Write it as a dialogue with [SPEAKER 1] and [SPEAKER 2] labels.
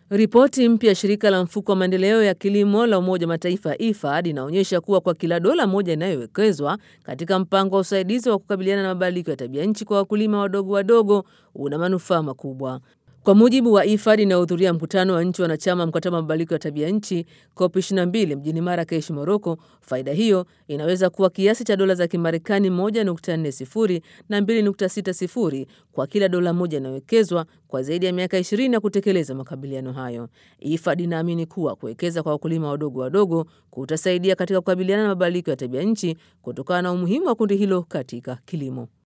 [SPEAKER 1] Ripoti mpya ya shirika la mfuko wa maendeleo ya kilimo la Umoja wa Mataifa IFAD inaonyesha kuwa kwa kila dola moja inayowekezwa katika mpango wa usaidizi wa kukabiliana na mabadiliko ya tabia nchi kwa wakulima wadogo wadogo una manufaa makubwa. Kwa mujibu wa IFAD inayohudhuria mkutano wa nchi wanachama mkataba wa mabadiliko ya tabia nchi COP 22 mjini Marakesh, Moroko, faida hiyo inaweza kuwa kiasi cha dola za Kimarekani 1.40 na 2.60 kwa kila dola moja inayowekezwa kwa zaidi ya miaka 20 ya kutekeleza makabiliano hayo. IFAD inaamini kuwa kuwekeza kwa wakulima wadogo wadogo kutasaidia katika kukabiliana na mabadiliko ya tabia nchi kutokana na umuhimu wa kundi hilo katika kilimo.